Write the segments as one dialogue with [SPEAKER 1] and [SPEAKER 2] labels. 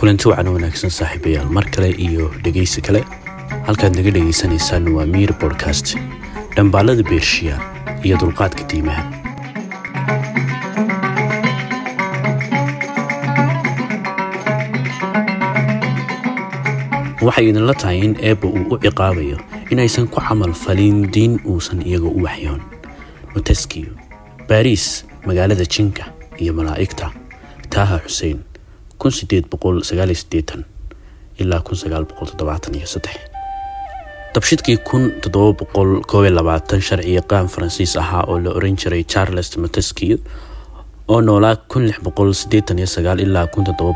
[SPEAKER 1] kulanti wacan wanaagsan saaxiibayaal mar kale iyo dhegaysi kale halkaad naga dhegaysanaysaan waa miir bodkast dhambaalada beershiya iyo dulqaadka diimaha waxay idinla tahay in eebba uu u ciqaabayo inaysan ku camal falin diin uusan iyaga u waxyoon moteskiyo baariis magaalada jinka iyo malaa'igta taaha xuseen ilaa dabshidkii sharci yaqaan faransiis ahaa oo la oran jiray charles montesquieu oo noolaa ilaa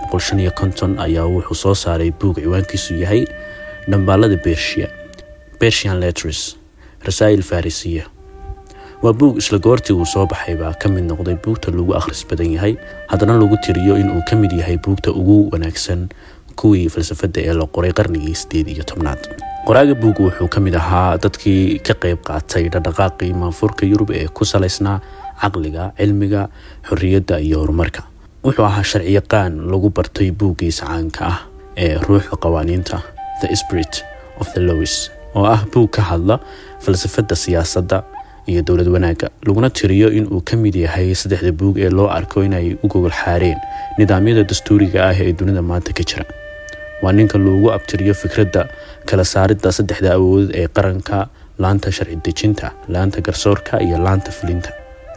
[SPEAKER 1] ayaa wuxuu soo saaray buug ciwaankiisu yahay dhambaalada bershiya bersian letters rasaa'il farisiya waa buug isla goortii uu soo baxay baa ka mid noqday buugta lagu akhris badan yahay haddana lagu tiriyo inuu ka mid yahay buugta ugu wanaagsan kuwii falsafadda ee la qoray qarnigii sideed iyo tobnaad qoraaga buug wuxuu ka mid ahaa dadkii ka qayb qaatay dhaqdhaqaaqii maanfurka yurub ee ku salaysnaa caqliga cilmiga xorriyadda iyo horumarka wuxuu ahaa sharciyaqaan lagu bartay buuggiisa caanka ah ee ruuxa qawaaniinta the spirit of the lois oo ah buug ka hadla falsafadda siyaasadda iyo dowlad wanaagga laguna tiriyo inuu ka mid yahay saddexda buug ee loo arko inay u gogol xaareen nidaamyada dastuuriga ah ee dunida maanta ka jira waa ninka loogu abtiriyo fikradda kala saaridda saddexda awoodod ee qaranka laanta sharci dejinta laanta garsoorka iyo laanta fulinta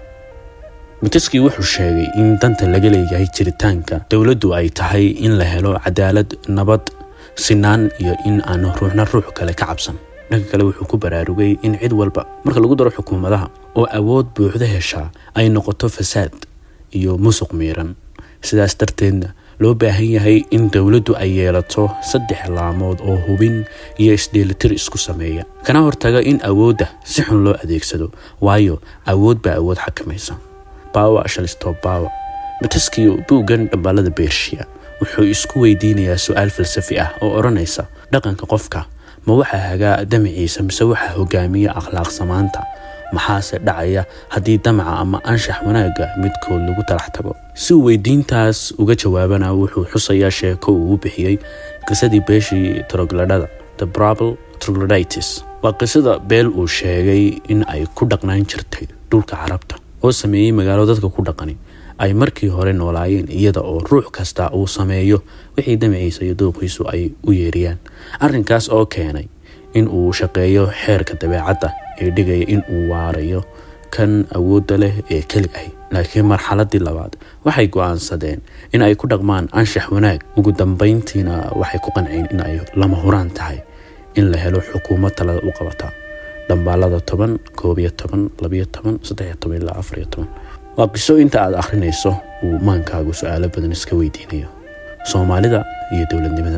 [SPEAKER 1] moteski wuxuu sheegay in danta laga leeyahay jiritaanka dowladdu ay tahay in la helo cadaalad nabad sinaan iyo in aan ruuxna ruux kale ka cabsan dhanka kale wuxuu ku baraarugay in cid walba marka lagu daro xukuumadaha oo awood buuxda heshaa ay noqoto fasaad iyo musuq miiran sidaas darteedna loo baahan yahay in dowladdu ay yeelato saddex laamood oo hubin iyo isdheelitir isku sameeya kana hortaga in awoodda si xun loo adeegsado waayo awood baa awood xakamaysa bawa shalisto bawa moteskiyo buuggan dhambaalada beershiya wuxuu isku weydiinayaa su-aal falsafi ah oo odhanaysa dhaqanka qofka ma waxaa hagaa damaciisa mise waxaa hogaamiya akhlaaq samaanta maxaase dhacaya haddii damaca ama anshax wanaagga midkood lagu talax tago si uu weydiintaas uga jawaabana wuxuu xusayaa sheeko uu u bixiyey qisadii beeshii trogladhada the brabl trogloditis waa qisada beel uu sheegay in ay ku dhaqnaan jirtay dhulka carabta oo sameeyey magaalo dadka ku dhaqani ay markii hore noolaayeen iyada oo ruux kasta uu sameeyo wixii damaciisa iyo dooqiisu ay u yeeriyaan arrinkaas oo keenay in uu shaqeeyo xeerka dabeecadda ee dhigaya in uu waarayo kan awoodda leh ee keli ahy laakiin marxaladii labaad waxay go-aansadeen in ay ku dhaqmaan anshax wanaag ugu dambeyntiina waxay ku qanceen in ay lama huraan tahay in la helo xukuumad talada u qabata dhambaalada toban koob iyo toban labiyo toban saddexiyo toban ilaa afariyo toban waa qiso inta aad akhrinayso uu maankaagu su-aalo badan iska weydiinayo soomaalida iyo dowladnimada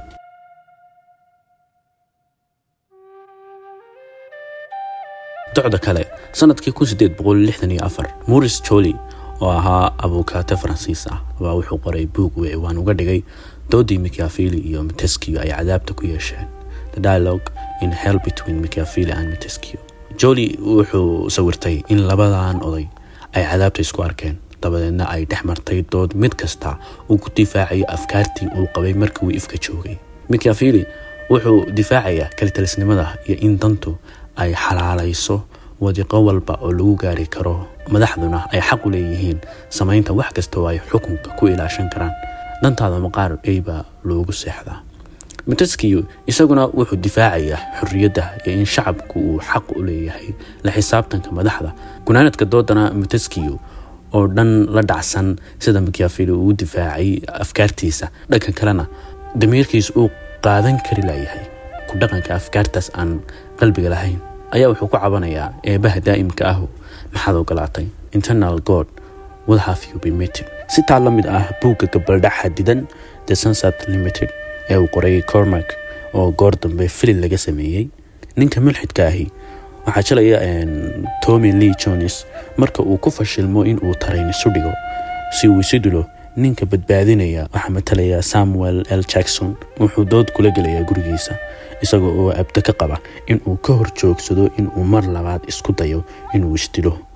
[SPEAKER 1] docda kale sanadkii moris joli oo ahaa abukaate faransiis ah baa wuxuu qoray buug uu ciwaan uga dhigay doodii mikyafili iyo montesquieu ay cadaabta ku yeesheen the dialogue in hell between mikyafili and montesquieu joli wuxuu sawirtay in labadan oday ay cadaabta isku arkeen dabadeedna ay dhex martay dood mid kasta uu ku difaacayo afkaartii uu qabay markii uu ifka joogay mikyafili wuxuu difaacayaa kalitalisnimada iyo in dantu ay xalaalayso wadiqo walba oo lagu gaari karo madaxduna ay xaq u leeyihiin samaynta wax kasta oo ay xukunka ku ilaashan karaan dantaada maqaar eybaa loogu seexdaa montesquieu isaguna wuxuu difaacayaa xorriyadda iyo in shacabku uu xaq u leeyahay la xisaabtanka madaxda gunaanadka doodana montesquieu oo dhan la dhacsan sida mikyafili uu difaacay afkaartiisa dhanka kalena damiirkiis uu qaadan kari layahay ku dhaqanka afkaartaas aan qalbiga lahayn ayaa wuxuu ku cabanayaa eebaha daa'imka ahu maxaad ogolaatay internal god what have you been meeting si taa la mid ah buugga gabaldhac xadidan the sunset limited ee uu qoray cormac oo goor dambe filin laga sameeyey ninka mulxidka ahi waxaa jilaya tommy lee jones marka uu ku fashilmo in uu tarayn isu dhigo si uu isu dilo ninka badbaadinaya waxaa matalaya samuel l jackson wuxuu dood kula gelayaa gurigiisa isagoo oo abdo ka qaba inuu ka hor joogsado inuu mar labaad isku dayo inuu isdilo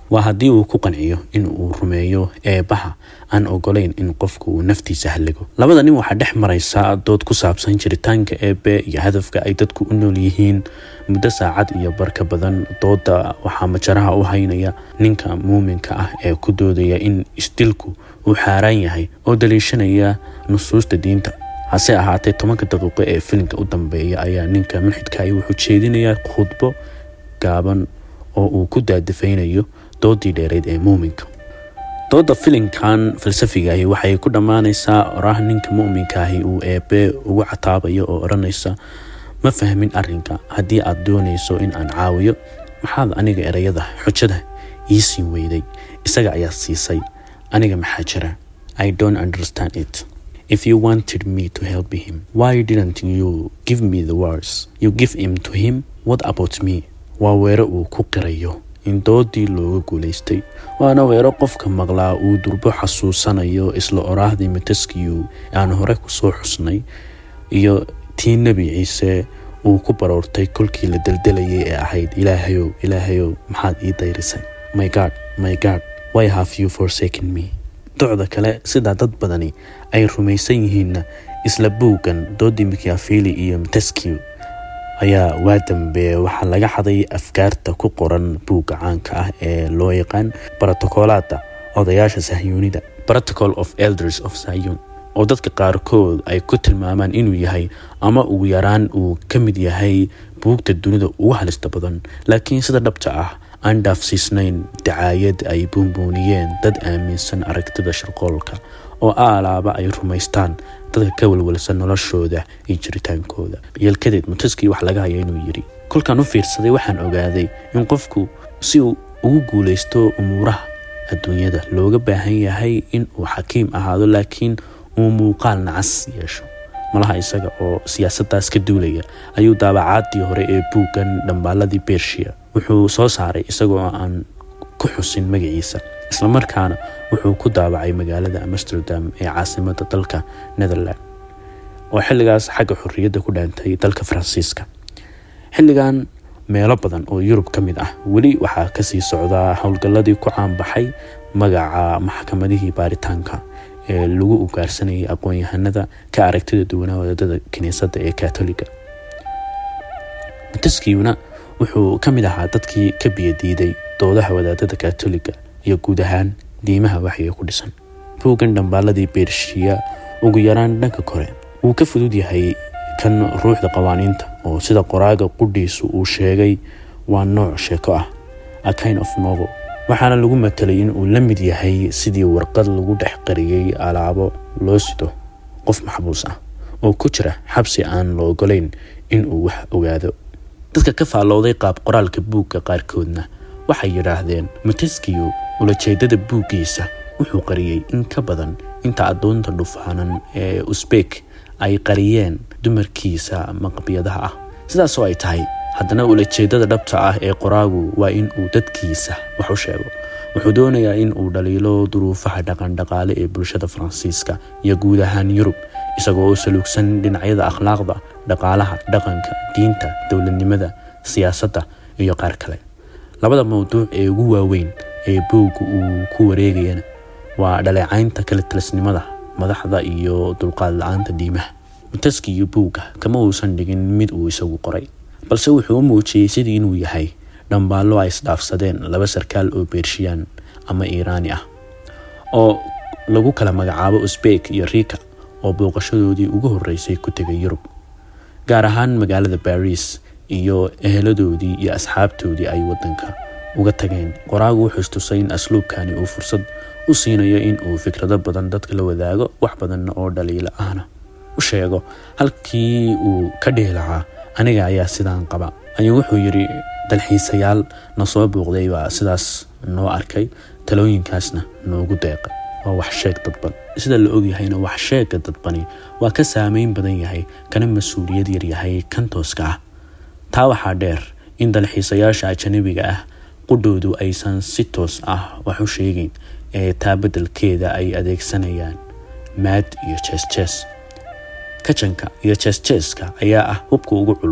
[SPEAKER 1] waa haddii uu ku qanciyo in uu rumeeyo eebbaha aan ogolayn in qofku uu naftiisa halligo labada nin waxaa dhex maraysa dood ku saabsan jiritaanka eebbe iyo hadafka ay dadku u nool yihiin muddo saacad iyo barka badan dooda waxaa majaraha u haynaya ninka muuminka ah ee ku doodaya in isdilku uu xaaraan yahay oo daliishanaya nusuusta diinta hase ahaatee tobanka daqiiqo ee filimka u dambeeya ayaa ninka mulxidkahi wuxuu jeedinayaa khudbo gaaban oo uu ku daadafaynayo doodii dheereyd ee muuminka dooda filimkan falsafigahi waxay ku dhammaanaysaa oraah ninka mu'minkaahi uu eebbe ugu cataabayo oo odhanaysa ma fahmin arrinka haddii aad doonayso in aan caawiyo maxaad aniga ereyada xujada ii siin weyday isaga ayaa siisay aniga maxaa jira i don't understand it if you wanted me to help him why didn't you give me the words you give him to him what about me waa weero uu ku qirayo in doodii looga guulaystay waana weero qofka maqlaa uu durbo xasuusanayo isla oraahdii mataskiyu aan hore kusoo xusnay iyo tii nebi ciise uu ku baroortay kolkii la deldelayay ee ahayd ilaahayow ilaahayow maxaad ii dayrisay my god my god why have you forsaken me docda kale sidaa dad badani ay rumaysan yihiinna isla buuggan doodii mikyafili iyo mataskiyu ayaa waa dambe waxaa laga xaday afkaarta ku qoran buugga caanka ah ee loo yaqaan brotocoolaada odayaasha sahyuunida protocol of elders of sayun oo dadka qaarkood ay ku tilmaamaan inuu yahay ama ugu yaraan uu ka mid yahay buugta dunida ugu halista badan laakiin sida dhabta ah aan dhaafsiisnayn dacaayad ay buunbuuniyeen dad aaminsan aragtida sharqoolka oo aalaaba ay rumaystaan dadka ka walwalsan noloshooda iyo jiritaankooda yeelkadeed mutaskii wax laga haya inuu yidhi kolkaan u fiirsaday waxaan ogaaday in qofku si uu ugu guulaysto umuuraha adduunyada looga baahan yahay in uu xakiim ahaado laakiin uu muuqaal nacas yeesho malaha isaga oo siyaasaddaas ka duulaya ayuu daabacaadii hore ee buuggan dhambaaladii bershiya wuxuu soo saaray isagoo aan ku xusin magaciisa islamarkaana wuxuu ku daabacay magaalada amsterdam ee caasimada dalka netherland oo xilligaas xagga xorriyadda ku dhaantay dalka faransiiska xilligan meelo badan oo yurub ka mid ah weli waxaa kasii socdaa howlgalladii ku caanbaxay magaca maxkamadihii baaritaanka ee lagu ugaarsanayay aqoon-yahanada ka aragtida duwanaa wadadada kiniisadda ee katoliga mataskiuna wuxuu ka mid ahaa dadkii ka biyadiiday doodaha wadaadada katoliga iyo guud ahaan diimaha waxyiga ku dhisan buuggan dhambaaladii beershiya ugu yaraan dhanka kore wuu ka fudud yahay kan ruuxda qawaaniinta oo sida qoraaga qudhiisu uu sheegay waa nooc sheeko ah a kind of novel waxaana lagu matelay in uu la mid yahay sidii warqad lagu dhex qariyey alaabo loo sido qof maxbuus ah oo ku jira xabsi aan la ogolayn in uu wax ogaado dadka ka faallowday qaab qoraalka buugga qaarkoodna waxay yidhaahdeen mataskiyu ulajeedada buuggiisa wuxuu qariyey in ka badan inta addoonta dhufaanan ee usbek ay qariyeen dumarkiisa maqbiyadaha ah sidaasoo ay tahay haddana ulajeedada dhabta ah ee qoraagu waa in uu dadkiisa wax u sheego wuxuu doonayaa in uu dhaliilo duruufaha dhaqandhaqaale ee bulshada faransiiska iyo guud ahaan yurub isagoo saluugsan dhinacyada akhlaaqda dhaqaalaha dhaqanka diinta dowladnimada siyaasadda iyo qaar kale labada mowduuc ee ugu waaweyn ee buugga uu ku wareegayana waa dhaleecaynta kala talisnimada madaxda iyo dulqaad la-aanta diimaha mutaski iyo buugga kama uusan dhigin mid uu isagu qoray balse wuxuu u muujiyey sidii inuu yahay dhambaallo ay isdhaafsadeen laba sarkaal oo beershiyaan ama iiraani ah oo lagu kala magacaabo usbek iyo rika oo booqashadoodii ugu horreysay ku tegay yurub gaar ahaan magaalada baris iyo eheladoodii iyo asxaabtoodii ay waddanka uga tageen qoraagu wuxuu istusay in asluubkani uu fursad u siinayo in uu fikrado badan dadka la wadaago wax badanna oo dhaliilo ahna u sheego halkii uu ka dhihi lahaa aniga ayaa sidaan qaba ayuu wuxuu yidhi dalxiisayaal na soo booqday baa sidaas noo arkay talooyinkaasna noogu deeqay waa wax sheeg dadban sida la ogyahayna wax sheega dadbani waa ka saameyn badan yahay kana mas-uuliyad yaryahay kan tooska ah taa waxaa dheer in dalxiisayaasha ajanabiga ah qudhoodu aysan si toos ah wax u sheegeyn ee taa beddelkeeda ay adeegsanayaan maad iyo jees-jees kajanka iyo jees-jeeska ayaa ah hubka ugu culus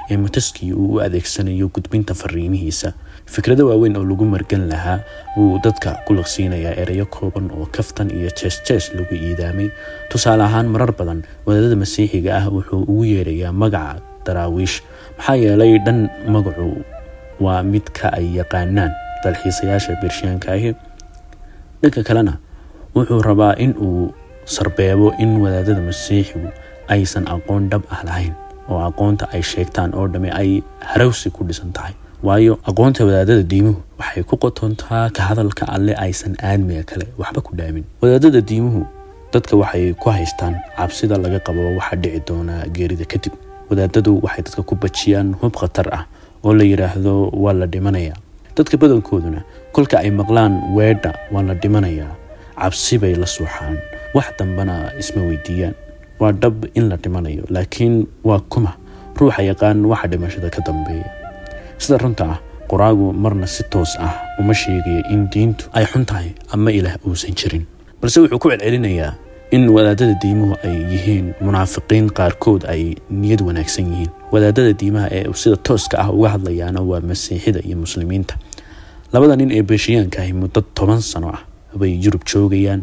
[SPEAKER 1] ee montesquieu uu u adeegsanayo gudbinta fariimihiisa fikrado waaweyn oo lagu margan lahaa wuu dadka ku laqsiinayaa ereyo kooban oo kaftan iyo jees jees lagu iidaamay tusaale ahaan marar badan wadaadada masiixiga ah wuxuu ugu yeerayaa magaca daraawiish maxaa yeelay dhan magacu waa midka ay yaqaanaan dalxiisayaasha bershiyaanka ahi dhanka kalena wuxuu rabaa in uu sarbeebo in wadaadada masiixigu aysan aqoon dhab ah lahayn oo aqoonta ay sheegtaan oo dhamme ay harawsi ku dhisan tahay waayo aqoonta wadaadada diimuhu waxay ku qotontaa ka hadalka alle aysan aadmiga kale waxba ku dhaamin wadaadada diimuhu dadka waxay ku haystaan cabsida laga qabo waxa dhici doona geerida kadib wadaadadu waxay dadka ku bajiyaan hub khatar ah oo la yidhaahdo waa la dhimanayaa dadka badankooduna kolka ay maqlaan weedha waa la dhimanayaa cabsi bay la suuxaan wax dambana isma weydiiyaan waa dhab in la dhimanayo laakiin waa kuma ruuxa yaqaan waxa dhimashada ka dambeeya sida runta ah qoraagu marna si toos ah uma sheegaya in diintu ay xun tahay ama ilaah uusan jirin balse wuxuu ku celcelinayaa in wadaadada diimuhu ay yihiin munaafiqiin qaarkood ay niyad wanaagsan yihiin wadaadada diimaha ee sida tooska ah uga hadlayaana waa masiixida iyo muslimiinta labada nin ee beeshiyaanka ahi muddo toban sano ah bay yurub joogayaan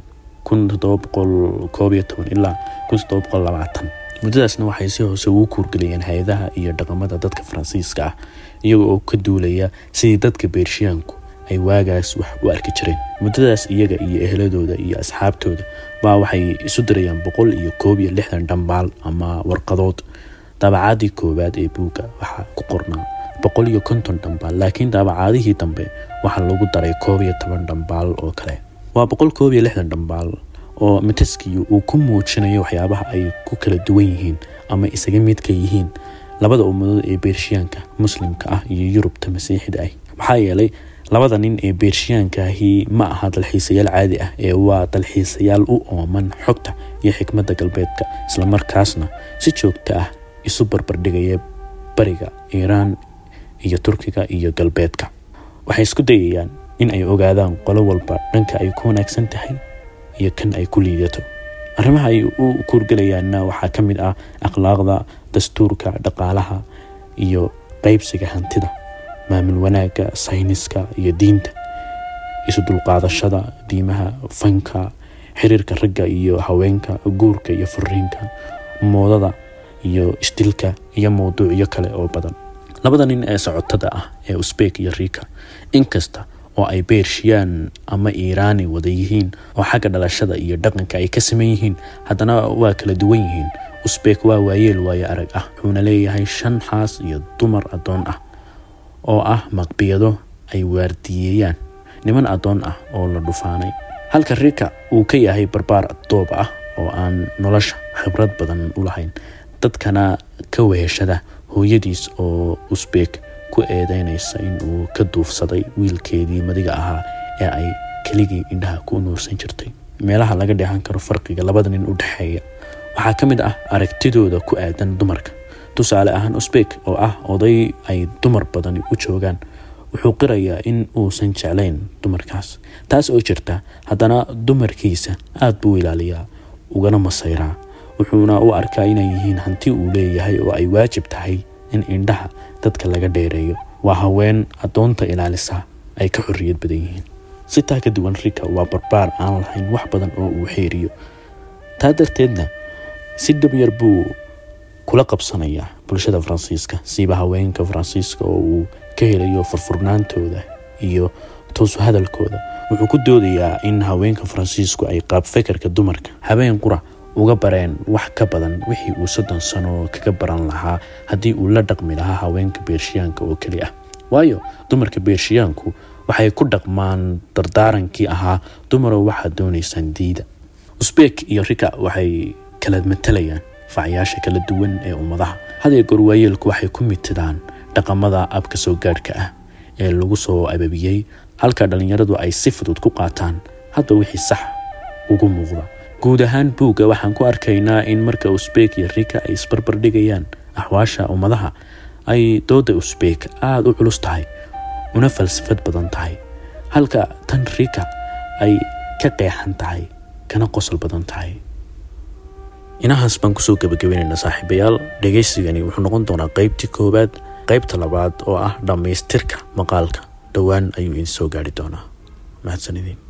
[SPEAKER 1] ilaa muddadaasna waxay si hoose ugu kuurgelayeen hay-adaha iyo dhaqamada dadka faransiiska ah iyaga oo ka duulaya sidii dadka beershiyaanku ay waagaas wax u arki jireen muddadaas iyaga iyo ehladooda iyo asxaabtooda baa waxay isu dirayaan boqol iyo koob iyo lixdan dhambaal ama warqadood daabacaadii koowaad ee buugga waxaa ku qornaa boqol iyo konton dhambaal laakiin daabacaadihii dambe waxaa lagu daray koob iyo toban dhambaal oo kale waa boqol koob iyo lixdan dhambaal oo montesquieu uu ku muujinayo waxyaabaha ay ku kala duwan yihiin ama isaga midka yihiin labada ummadood ee beershiyaanka muslimka ah iyo yurubta masiixida ah maxaa yeelay labada nin ee beershiyaankahi ma aha dalxiisayaal caadi ah ee waa dalxiisayaal u ooman xogta iyo xikmadda galbeedka islamarkaasna si joogto ah isu barbardhigaya bariga iiraan iyo turkiga iyo galbeedka waxay isku dayayaan in ay ogaadaan qolo walba dhanka ay ku wanaagsan tahay iyo kan ay ku liidato arrimaha ay u kuurgelayaanna waxaa ka mid ah akhlaaqda dastuurka dhaqaalaha iyo qeybsiga hantida maamul wanaagga sayniska iyo diinta isu dulqaadashada diimaha fanka xiriirka ragga iyo haweenka guurka iyo fariinka moodada iyo isdilka iyo mowduucyo kale oo badan labada nin ee socotada ah ee usbek iyo riika inkasta oo ay beershiyaan ama iiraani wada yihiin oo xagga dhalashada iyo dhaqanka ay ka saman yihiin haddana waa kala duwan yihiin usbek waa waayeel waayo arag ah wuxuuna leeyahay shan xaas iyo dumar addoon ah oo ah maqbiyado ay waardiyeeyaan niman addoon ah oo la dhufaanay halka rika uu ka yahay barbaar doob ah oo aan nolosha khibrad badan u lahayn dadkana ka weheshada hooyadiis oo usbek ku eedeynaysa in uu ka duufsaday wiilkeedii madiga ahaa ee ay keligii indhaha ku nuursan jirtay meelaha laga dheehan karo farqiga labada nin u dhexeeya waxaa ka mid ah aragtidooda ku aadan dumarka tusaale ahaan usbek oo ah oday ay dumar badani u joogaan wuxuu qirayaa in uusan jeclayn dumarkaas taas oo jirta haddana dumarkiisa aada buu ilaaliyaa ugana masayraa wuxuuna u arkaa inay yihiin hanti uu leeyahay oo ay waajib tahay in indhaha dadka laga dheereeyo waa haween addoonta ilaalisa ay ka xorriyad badan yihiin si taa ka duwan rika waa barbaar aan lahayn wax badan oo uu xeeriyo taa darteedna si dhabyar buu kula qabsanayaa bulshada faransiiska siiba haweenka faransiiska oo uu ka helayo furfurnaantooda iyo toosu hadalkooda wuxuu ku doodayaa in haweenka faransiisku ay qaab fekerka dumarka habeen qura uga bareen wax ka badan wixii uu soddon sano kaga baran lahaa haddii uu la dhaqmi lahaa haweenka beershiyaanka oo keli ah waayo dumarka beershiyaanku waxay ku dhaqmaan dardaarankii ahaa dumarow waxaad doonaysaan diida usbek iyo rika waxay kala matalayaan facyaasha kala duwan ee ummadaha hadee goor waayeelku waxay ku mitidaan dhaqamada abka soo gaadhka ah ee lagu soo ababiyey halka dhallinyaradu ay si fudud ku qaataan hadba wixii sax ugu muuqda guud ahaan buugga waxaan ku arkaynaa in marka usbek iyo rika ay isbarbardhigayaan axwaasha ummadaha ay dooda usbek aada u culus tahay una falsafad badan tahay halka tan rika ay ka qeexan tahay kana qosol badan tahay inahaas baan kusoo gebagabeynayna saaxiibayaal dhegeysigani wuxuu noqon doonaa qeybtii koowaad qeybta labaad oo ah dhammaystirka maqaalka dhowaan ayuu idin soo gaari doonaa mahadsanidin